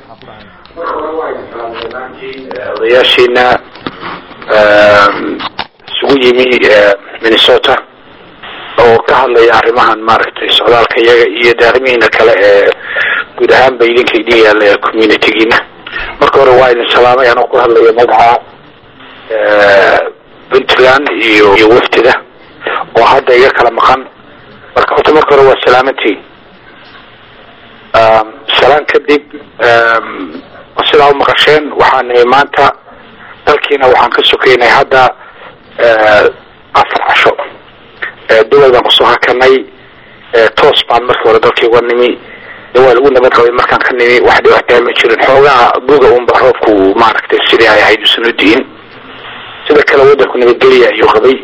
odayaashiina isugu yimi minnesota oo ka hadlaya arrimahan maaragtay socdaalka iyaga iyo de arrimihiina kale ee guud ahaan ba idinka idin yaalla communitygiina marka hore waa idin salaamay anoo ku hadlaya magaca puntland iyo iyo waftida oo hadda iga kala maqan marka horta marka hore waa salaamantiin salaan kadib sidaa u maqasheen waxaan nimi maanta dalkiina waxaan ka sokeynay hadda afar casho dawal baan kusoo hakanay toos baan markii hore dalkii uga nimi waa lagu nabad qabay markaan ka nimi wax dhibaataa ma jirin xoogaa buga unba roobku maaragtay sidii ay ahayd usan u diin sida kale waddanku nabadgelya ayuu qabay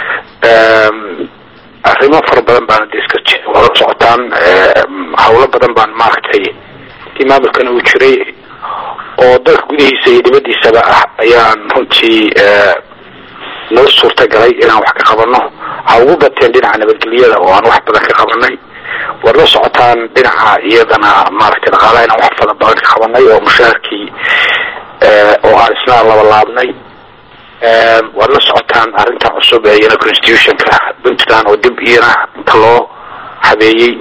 arrimo fara badan baana de iska jir waa la socotaan hawlo badan baan maaragtay intii maamulkana uu jiray oo dalka gudihiisa iyo dibadiisaba ah ayaan runtii noo suurtagalay inaan wax ka qabano ha ugu bateen dhinaca nabadgelyada oo aan wax badan ka qabanay waad la socotaan dhinaca iyadana maaragtay dhaqaalaha inaan wax fada badan ka qabanay oo mushaharkii oo aan isna labalaabnay waad la socotaan arrinta cusub ee iyana constitutionka puntland oo dib iyana inta loo habeeyey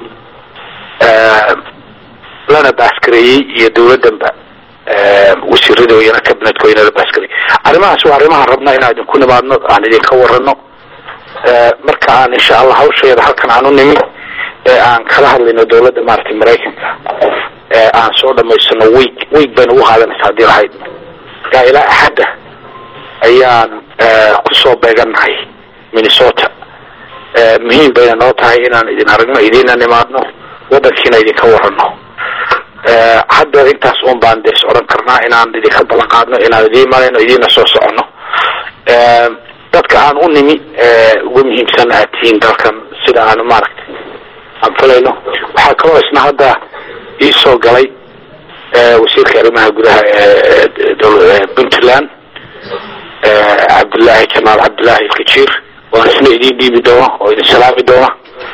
lana baaskareeyey iyo dawladdanba wasiirada iyana cabinetko iyana la baaskareeyey arrimahaas waa arrimahan rabna inaan idinku nimaadno aan idinka warano marka aan insha allah hawsheeda halkan aan u nimi ee aan kala hadlayno dawladda maaragtay maraykanka ee aan soo dhamaysano week week bayna ugu qaadanaysa haddii lahayd marka ilaa axadda ayaan kusoo beegannahay minnesota muhiim bayna noo tahay inaan idin aragno idiina nimaadno waddankiina idinka warano hadda intaas un baan des odhan karnaa inaan idinka ballan qaadno inaan idiin marayno idiina soo soconno dadka aan u nimi ugu muhiimsan aad tihiin dalkan sida aanu maaragtay aan filayno waxaa kaloo isna hadda iisoo galay wasiirka arrimaha gudaha ee puntland cabdullaahi jamaal cabdullaahi ilkajiir waan isna idiin dhiibi doona oo idin salaami doona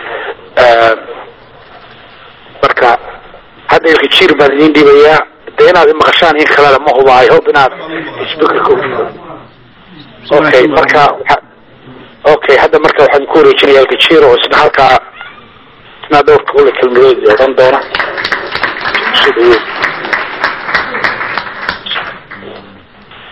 marka hadda ilkajiir baan idiin dhiibayaa de inaad imaqashaan in kalena ma huba i hope inaad speakerka okay marka okay hadda marka waxaan ku wareejinaya ilkajiir oo isna halkaa isna dhowrka ula kelmadood odhan doona